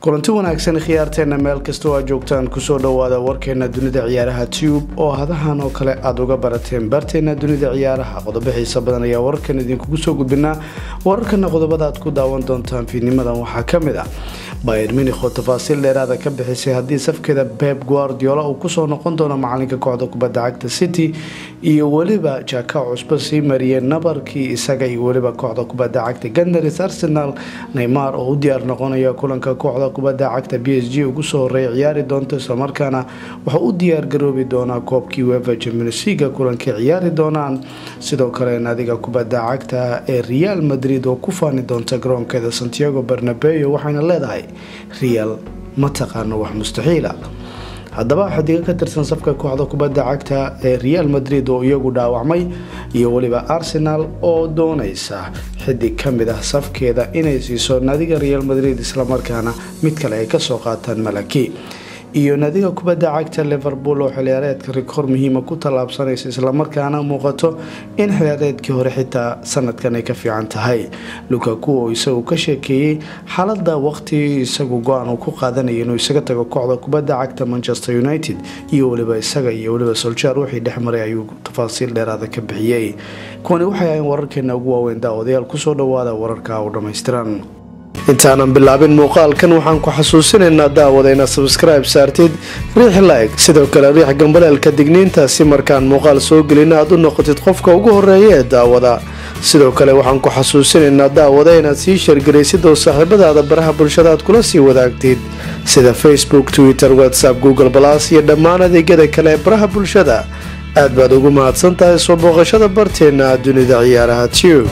kulanti wanaagsan khiyaarteena meel kastoo aad joogtaan kusoo dhowaada warkeena dunida ciyaaraha tube oo hadahan oo kale aada uga barateen baarteena dunida ciyaaraha qodobo xiisa badan ayaa wararkan idinkugu soo gudbinaa wararkana qodobada aad ku daawan doontaan fiidnimadan waxaa kamid ah bayer minikh oo tafaasiil dheeraada ka bixisay haddii safkeeda beb guardiola uu kusoo noqon doono macalinka kooxda kubadda cagta city iyo weliba jaka cusbo sii mariyeen nabarkii isaga iyo weliba kooxda kubadda cagta gandaris arsenal neymar oo u diyaar noqonaya kulanka kooxda kubadda cagta b s g ugu soo horeeya ciyaari doonto islamarkaana wuxuu u diyaar garoobi doonaa koobkii wefa jamunisiga kulankay ciyaari doonaan sidoo kale naadiga kubadda cagta ee real madrid oo ku faani doonta garoonkeeda santiago barnabeo waxayna leedahay real ma taqaano wax mustaxiila haddaba xidigo ka tirsan safka kooxda kubadda cagta ee real madrid oo iyagu dhaawacmay iyo weliba arsenal oo doonaysa xidig ka mid ah safkeeda inay siiso naadiga real madrid islamarkaana mid kale ay kasoo qaataan malaki iyo naadiga kubadda cagta liverpool oo xiliyaareedka rikoor muhiima ku tallaabsanaysa islamarkaana muuqato in xiliyaareedkii hore xitaa sanadkan ay ka fiican tahay lukaku oo isagu ka sheekeeyey xaalada waqti isagu go-aan uu ku qaadanaya inuu isaga tago kooxda kubadda cagta manchester united iyo weliba isaga iyo weliba soljaar wixii dhexmaray ayuu tafaasiil dheeraada ka bixiyey kuwani waxay ahayn wararkeena ugu waaweyn daawadayaal kusoo dhawaada wararka u dhammaystiran intaanan bilaabin muuqaalkan waxaan ku xasuusinaynaa daawada inaad sabskribe saartid riix like sidoo kale riix gambaleelka digniinta si markaan muuqaal soo gelin aad u noqotid qofka ugu horeeya ee daawada sidoo kale waxaan ku xasuusinaynaa daawada inaad sii shargaraysid oo saaxiibadaada baraha bulshada aad kula sii wadaagtid sida facebook twitter whatsapp google balas iyo dhammaan adeegyada kale ee baraha bulshada aad baad ugu mahadsan tahay soo booqashada barteena dunida ciyaaraha tube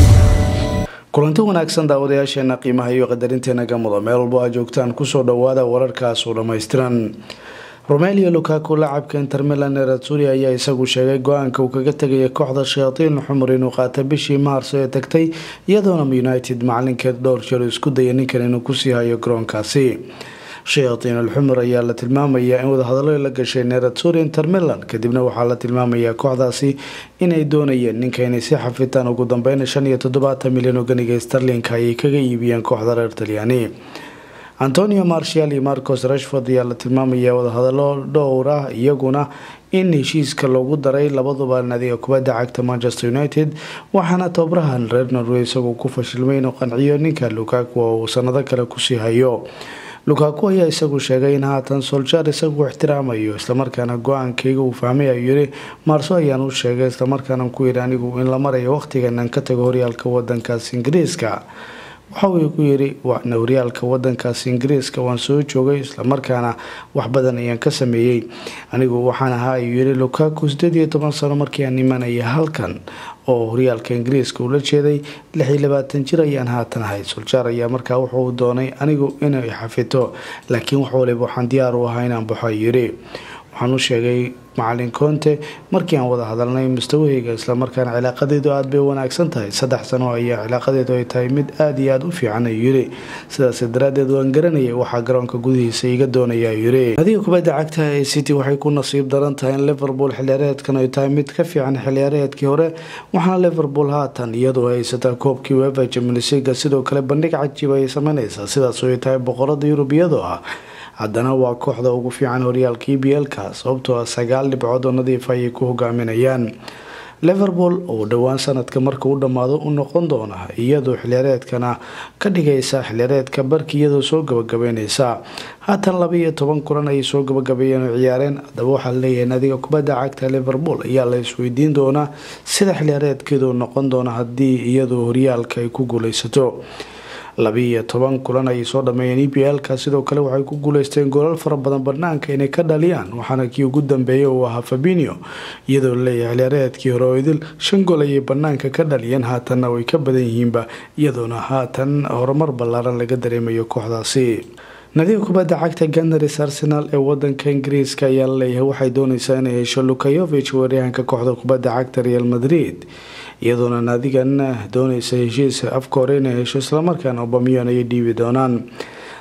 kulanti wanaagsan daawadayaasheena qiimaha iyo qadarinteena gamudo meel walbo aad joogtaan kusoo dhawaada wararkaas u dhammaystiran romelio lukaku lacabka inter milan ee ratsuri ayaa isagu sheegay go-aanka uu kaga tegaya kooxda shayatiin xumur inuu qaata bishii maarso ee tagtay iyadoona united macalinkeed dhowr jeer isku daya ninkan inuu kusii hayo garoonkaasi shayatiin alxumur ayaa la tilmaamayaa in wadahadalo la gashay neratsuri inter milan kadibna waxaa la tilmaamayaa kooxdaasi inay doonayeen ninka inay si xafitaan ugu dambeyn shan iyo toddobaatan milyan oo ganiga starlinka ayay kaga iibiyeen kooxda reer talyaani antonio marshal iyo marcos rashford ayaa la tilmaamayaa wadahadalo dhowr ah iyaguna in heshiiska loogu daray labaduba naadiga kubadda cagta manchester united waxaana tobarahan reer norway isagoo ku fashilmay inuu qanciyo ninka lukaku oo uu sanado kale kusii hayo lukaku ayaa isagu sheegay in haatan soljaar isagu ixtiraamayo islamarkaana go-aankayga uu fahmay ayuu yiri maarso ayaan u sheegay islamarkaana ku yiri anigu in la marayo waqtiganan ka tago horyaalka wadankaas ingiriiska waxa uu ku yiri waana horyaalka wadankaas ingiriiska waan soo joogay islamarkaana wax badan ayaan ka sameeyey anigu waxaan ahaa ayuu yiri lukaku sideed iyo toban sano markii aan imanaya halkan oo horyaalka ingiriiska ula jeeday lix iyo labaatan jir ayaan haatan ahay soljaar ayaa markaa wuxuu doonay anigu inay xafito laakiin wax waliba waxaan diyaar u ahaa inaan baxo yiri waxaan u sheegay macalin conte markii aan wada hadalnay mustawahayga islamarkaana cilaaqadeedu aada bay wanaagsan tahay saddex sano ayaa cilaaqadeedu ay tahay mid aada iyo aada u fiican ayuu yiri sidaas daraadeed waan garanayay waxaa garoonka gudihiisa iga doonaya yiri adiga kubadda cagta ee city waxay ku nasiib daran tahay in liverpool xiliyaareedkan ay tahay mid ka fiican xiliyaareedkii hore waxaana liverpool haatan iyadoo haysataa koobkii wefa jamunisiga sidoo kale bandhig cajiib ayay sameyneysaa sidaas ay tahay boqorada yurub iyadoo ah haddana waa kooxda ugu fiican horyaalka e b l-ka sababtoo ah sagaal dhibcood oo nadiif ayay ku hogaaminayaan liverpool oo dhowaan sanadka marka u dhammaado u noqon doona iyadoo xiliyaareedkana ka dhigaysa xiliyaareedka barki iyadoo soo gabagabeyneysa haatan laba iyo toban kulan ayay soo gabagabeeyeen oo ciyaareen haddaba waxaa laleeyahay naadiga kubadda cagta liverpool ayaa la isweydiin doonaa sida xiliyaareedkeedu noqon doona haddii iyadoo horyaalka ay ku guuleysato labiiyo toban kulan ayay soo dhameeyeen e b l-ka sidoo kale waxay ku guuleysteen goolal fara badan banaanka inay ka dhaliyaan waxaana kii ugu dambeeyay uu ahaa fabinio iyadoo laleeyahay xiliyaareedkii hore oo idil shan gool ayay banaanka ka dhaliyeen haatanna way ka badan yihiinba iyadoona haatan horumar ballaaran laga dareemayo kooxdaasi nadiga kubadda cagta gandaris arsenal ee wadanka ingiriiska ayaa laleeyahay waxay dooneysaa inay hesho lukayovich weeryahanka kooxda kubadda cagta real madrid iyadoona naadigan dooneysa heshiis afka hore inay hesho islamarkaana obamiyon ayay dhiibi doonaan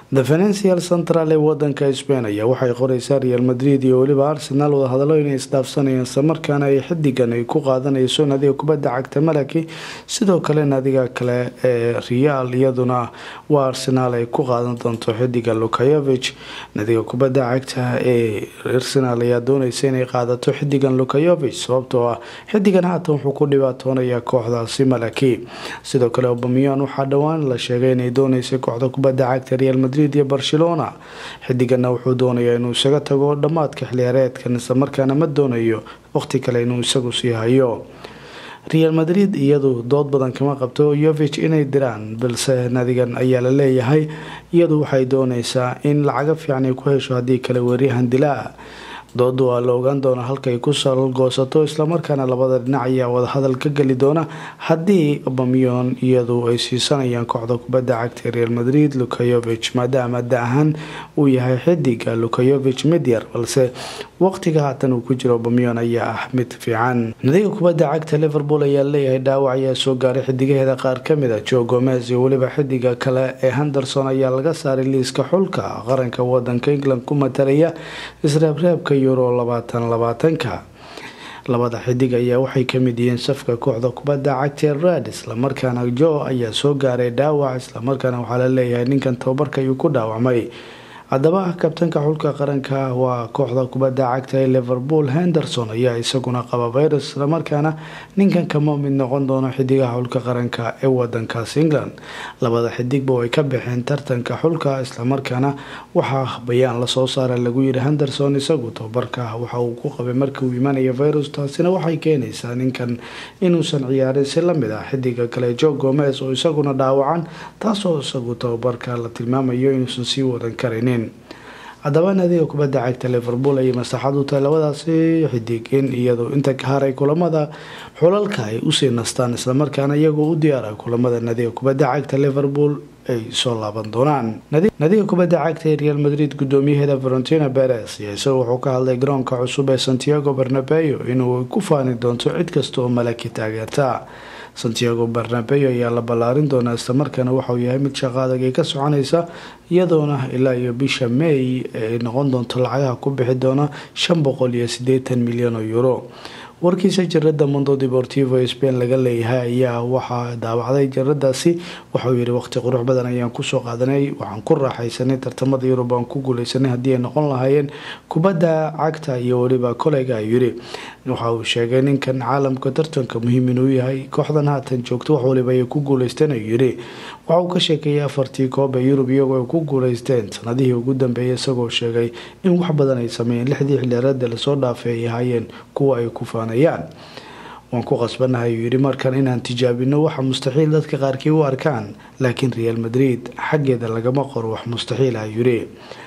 the financial central ee wadanka spain ayaa waxay qoreysaa real madrid iyo weliba arsenal wadahadalo inay isdhaafsanayaan islamarkaana ay xidigan ay ku qaadanayso nadiga kubadda cagta malaki sidoo kale nadiga kale ee real iyaduna waa arsenal ay ku qaadan doonto xidiga lukayovich nadiga kubadda cagta ee arsenal ayaa dooneysa inay qaadato xidigan lukayovich sababtoo ah xidigan haatan wuxuu ku dhibaatoonayaa kooxdaasi malaki sidoo kale obamiyan waxaa dhowaan la sheegay inay dooneysay kooxda kubadda cagta real madrid iyo barcelona xidigana wuxuu doonayaa inuu isaga tago dhammaadka xiliyaareedkan islamarkaana ma doonayo waqti kale inuu isagu sii hayo real madrid iyadu dood badan kama qabto yovich inay diraan balse nadigan ayaa la leeyahay iyadu waxay dooneysaa in lacaga fiican ay ku hesho haddii kale weeryahan dilaa dooda waa la ogaan doona halkay ku salgoosato islamarkaana labada dhinac ayaa wadahadal ka geli doona haddii bamyon iyadu ay siisanayaan kooxda kubadda cagta real madrid lukayovich maadaama da ahaan uu yahay xidiga lukayovich midyar balse waqtiga haatan uu ku jiro bamyon ayaa ah mid fiican nadiga kubadda cagta liverpool ayaa leeyahay dhaawac ayaa soo gaaray xidigaheeda qaar kamid a jo gomez iyo weliba xidiga kale ee henderson ayaa laga saaray liiska xulka qaranka wadanka england ku matalaya isreebreebka euro labaatan labaatanka labada xidig ayaa waxay kamid yihiin safka kooxda kubadda cagta red islamarkaana jo ayaa soo gaaray dhaawac islamarkaana waxaa la leeyahay ninkan tababarka ayuu ku dhaawacmay haddaba kabtanka xulka qaranka waa kooxda kubadda cagta ee liverpool henderson ayaa isaguna qaba virus islamarkaana ninkan kama mid noqon doono xidigaha xulka qaranka ee wadankaas england labada xidigba way ka baxeen tartanka xulka islamarkaana waxaa bayaan lasoo saara lagu yiri henderson isagu tababarka waxa uu ku qabay markii uu imanaya virus taasina waxay keenaysaa ninkan inuusan ciyaarin si lamid ah xidiga kale jo gomez oo isaguna dhaawacan taasoo isagu tababarka la tilmaamayo inuusan sii wadan karinin haddaba nadiga kubadda cagta liverpool ayay maslaxad u tahay labadaasi xidig in iyadu inta ka haray kulamada xulalka ay usii nastaan islamarkaana iyagoo u diyaara kulamada nadiga kubadda cagta liverpool ay soo laaban doonaan nadiga kubadda cagta ee real madrid gudoomiyaheeda valentina beres ayaa isaga wuxuu ka hadlay garoonka cusub ee santiago barnabeo inuu ku faani doonto cid kasta oo malaki taageerta santiago barnabeo ayaa la ballaarin doonaa islamarkaana waxauu yahay mid shaqo adag ay ka soconaysa iyadoona ilaa iyo bisha may ay noqon doonto lacagaha ku bixi doona shan boqol iyo sideetan milyan oo euro warkiisa jarada mondo deportivo ee spain laga leeyahay ayaa waxaa daawacday jaradaasi waxauu yihi waqti qurux badan ayaan kusoo qaadanay waxaan ku raaxaysanay tartamada yurub aan ku guuleysanay haddii ay noqon lahaayeen kubadda cagta iyo weliba koleyga ayuu yiri waxa uu sheegay ninkan caalamka tartanka muhiim inuu yahay kooxdan haatan joogto wax waliba ay ku guuleysteen ayuu yiri waxa uu ka sheekeeyay afartii koob ee yurub iyagoo ay ku guuleysteen sanadihii ugu dambeeyay isagoo sheegay in wax badan ay sameeyeen lixdii xiliyaareeda lasoo dhaafay ay ahaayeen kuwa ay ku faanayaan waan ku qasbanahay ayuu yidhi markan inaan tijaabino waxa mustaxiil dadka qaarkii u arkaan laakiin real madrid xaggeeda lagama qoro wax mustaxiil ayuu yidhi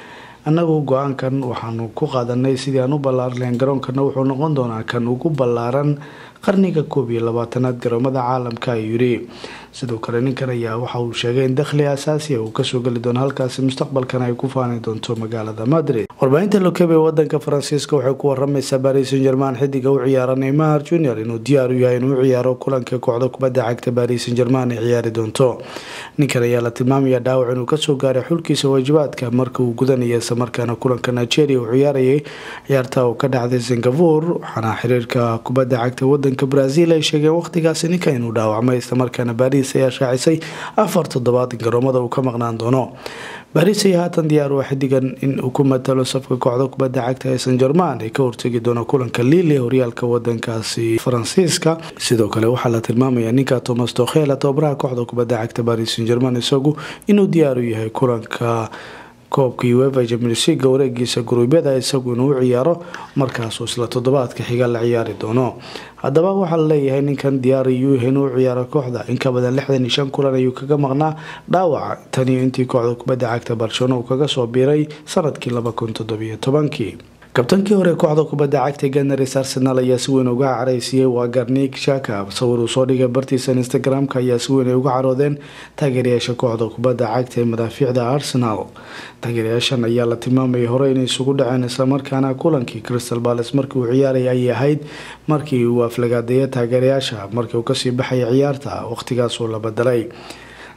annagu go-aankan waxaanu ku qaadanay sidii aan u ballaaran lahayn garoonkana wuxuu noqon doonaa kan ugu ballaaran qarniga koob iyo labaatanaad garoomada caalamka ayuu yidhi sidoo kale ninkan ayaa waxa uu sheegay in dakhli asaasiya uu kasoo geli doono halkaasi mustaqbalkan ay ku faani doonto magaalada madrid warbaahinta lokebe wadanka faransiiska waxay ku waramaysaa baris san german xidiga u ciyaara neymar junior inuu diyaar u yahay inuu u ciyaaro kulanka kooxda kubadda cagta baris san german ay ciyaari doonto ninkan ayaa la tilmaamaya dhaawac inuu kasoo gaaray xulkiisa waajibaadka marka uu gudanaya islamarkaana kulanka nigeria uu ciyaarayay ciyaarta uu ka dhacday singapore waxaana xiriirka kubadda cagta wadanka brazil ay sheegeen waqtigaasi ninkan inuu dhaawacmay islamarkaana baris ayaa shaacisay afar toddobaad in garoomada uu ka maqnaan doono baris ayaa haatan diyaar waa xidigan in uu ku matalo safka kooxda kubadda cagta ee san german ay ka hortegi doono kulanka lille horyaalka wadankaasi faransiiska sidoo kale waxaa la tilmaamaya ninka thomas tokhela tababaraha kooxda kubadda cagta baris san german isagu inuu diyaar u yahay kulanka koobka uefa champions league wareegiisa guruubyada isagu inuu u ciyaaro markaasuu isla toddobaadka xiga la ciyaari doono haddaba waxaa la leeyahay ninkan diyaar iyuu yahay inuu u ciyaaro kooxda in ka badan lixdan iyo shan kulan ayuu kaga maqnaa dhaawaca taniyo intii kooxda kubadda cagta barcelona uu kaga soo biiray sanadkii laba kun toddobiyo tobankii kabtankii hore kooxda kubadda cagta ganars arsenal ayaa si weyn uga caraysiiyey waa garnik shaka sawir uu soo dhigay bartiisa instagram-ka ayaa si weyn ay uga caroodeen taageerayaasha kooxda kubadda cagta ee madaafiicda arsenal taageerayaashan ayaa la tilmaamayay hore inay isugu dhaceen islamarkaana kulankii crystal bales markii uu ciyaaraya ayay ahayd markii uu aflagaadeeya taageerayaasha markii uu kasii baxaya ciyaarta waqtigaasuu la bedelay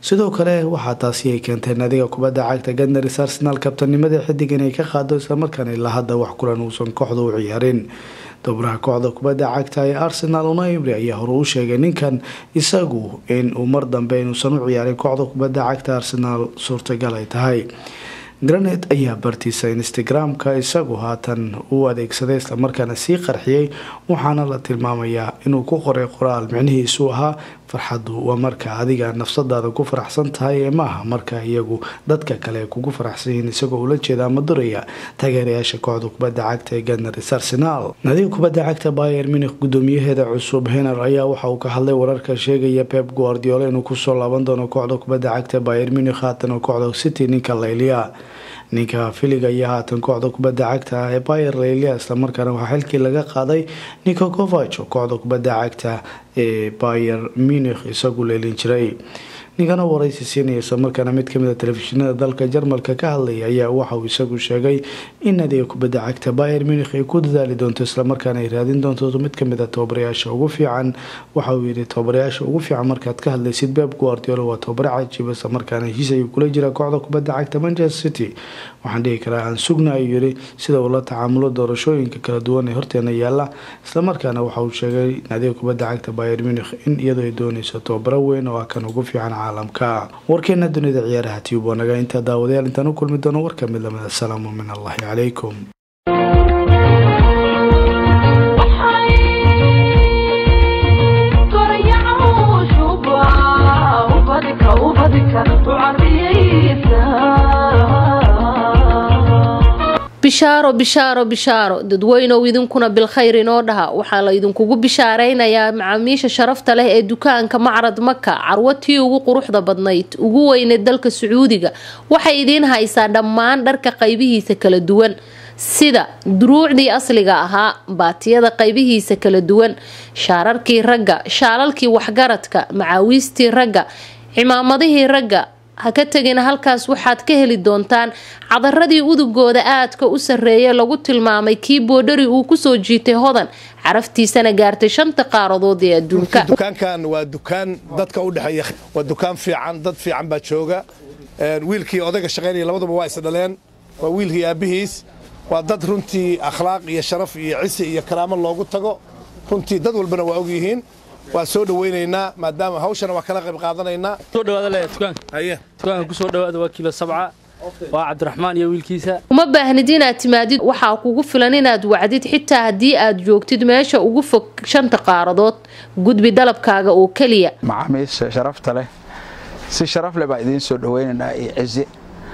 sidoo kale waxaa taasi ay keentay naadiga kubadda cagta gadnaris arsenal kabtanimada xidig inay ka qaado islamarkaana ilaa hadda wax kulan uusan kooxda u ciyaarin dobraha kooxda kubadda cagta ee arsenal una imri ayaa hore u sheegay ninkan isagu in uu mar dambe inuusan u ciyaarin kooxda kubadda cagta arsenal suurtagal ay tahay granet ayaa bartiisa instagram-ka isagu haatan u adeegsaday islamarkaana sii qarxiyey waxaana la tilmaamayaa inuu ku qoray qoraal micnihiisu ahaa farxaddu waa marka adiga nafsadaada ku faraxsan tahay ee maaha marka iyagu dadka kale kugu faraxsan yihiin isagoo ula jeeda ama duraya taageerayaasha kooxda kubadda cagta ee gadnaris arsenal nadiga kubadda cagta bayer munih gudoomiyaheeda cusub hener ayaa waxa uu ka hadlay wararka sheegaya pep guardiola inuu kusoo laaban doono kooxda kubadda cagta bayer munih haatan oo kooxda city ninka layliya ninka filiga ayaa haatan kooxda kubadda cagta ee bayer laylia islamarkaana waxaa xilkii laga qaaday nico covach oo kooxda kubadda cagta ee bayer munih isagu leelin jiray ninkana waraysi siinaya islamarkaana mid kamid a telefishinada dalka jarmalka ka hadlaya ayaa waxauu isagu sheegay in nadiga kubadda cagta bayer munih ay ku dadaali doonto islamarkaana ay raadin doonto mid kamid a tababarayaasha ugu fiican waxa uu yidhi tababarayaasha ugu fiican markaad ka hadlaysid beb guardiola waa tababare cajiiba islamarkaana heshiis ayuu kula jira kooxda kubadda cagta manchester city waxaan dhihi karaa aan sugna ayuu yidhi sida uu la tacaamulo doorashooyinka kala duwan ee horteena yaala islamarkaana waxa uu sheegay nadiga kubadda cagta bayer munih in iyadoo ay dooneyso tababaro weyn oo ah kan ugu fiican caalamka warkeena dunida ciyaaraha tiyub waa naga intaa daawadayaal intaan u kulmi doono war kamid lamid asalaamu min allahi calaykum bishaaro bishaaro bishaaro dadweynow idinkuna bilkhayr inoo dhaha waxaa la idinkugu bishaaraynayaa macaamiisha sharafta leh ee dukaanka macrad maka carwo tii ugu quruxda badnayd ugu weyneed dalka sacuudiga waxay idiin haysaa dhammaan dharka qaybihiisa kala duwan sida duruucdii asliga ahaa baatiyada qaybihiisa kala duwan shaararkii ragga shaalalkii waxgaradka macaawiistii ragga cimaamadihii ragga ha ka tegina halkaas waxaad ka heli doontaan cadaradii udugooda aadka u sarreeya lagu tilmaamay kii boodhari uu kusoo jiitay hodan caraftiisana gaartay shanta qaaradood ee adduunka dukaankan waa dukaan dadka u dhexeeya waa dukaan fiican dad fiican baa jooga wiilkii odayga shaqaynaya labaduba waa isdhaleen waa wiilkii aabbihiis waa dad runtii akhlaaq iyo sharaf iyo cisi iyo karaamo loogu tago runtii dad walbana waa ogyihiin waa soo dhawaynaynaa maadaama hawshana waa kala qayb qaadanaynaa soo dhawaada le dukaanka haye dukaanka ku soo dhawaada waa kiilo sabca waa cabdiraxmaan iyo wiilkiisa uma baahnid inaad timaadid waxaa kugu filan inaad wacdid xitaa haddii aad joogtid meesha ugu fog shanta qaaradood gudbi dalabkaaga oo keliya macaamiisha sharafta leh si sharaf leh baa idiin soo dhawaynaynaa iyo cizi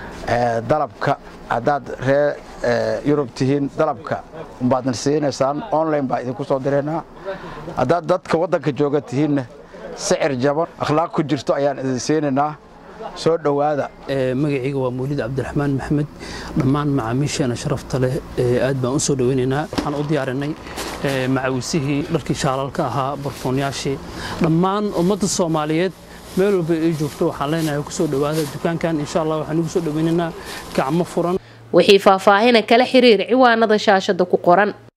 dalabka haddaad ree yurub tihiin dalabka umbaadna siinaysaan online baa idinku soo diraynaa haddaad dadka waddanka jooga tihiinna sicir jaban akhlaaq ku jirto ayaan idin siinaynaa soo dhowaada magacayga waa mawlid cabdiraxmaan maxamed dhammaan macaamiisheena sharafta leh aad baan u soo dhawaynaynaa waxaan u diyaarinay macawisihii dharkii shaalalka ahaa barfoonyaashii dhammaan ummadda soomaaliyeed meel walba ay joogto waxaan leenahay ku soo dhowaada dukaankan insha allah waxaan ugu soo dhawaynaynaa gacmo furan wixii faahfaahina kala xiriir ciwaanada shaashada ku qoran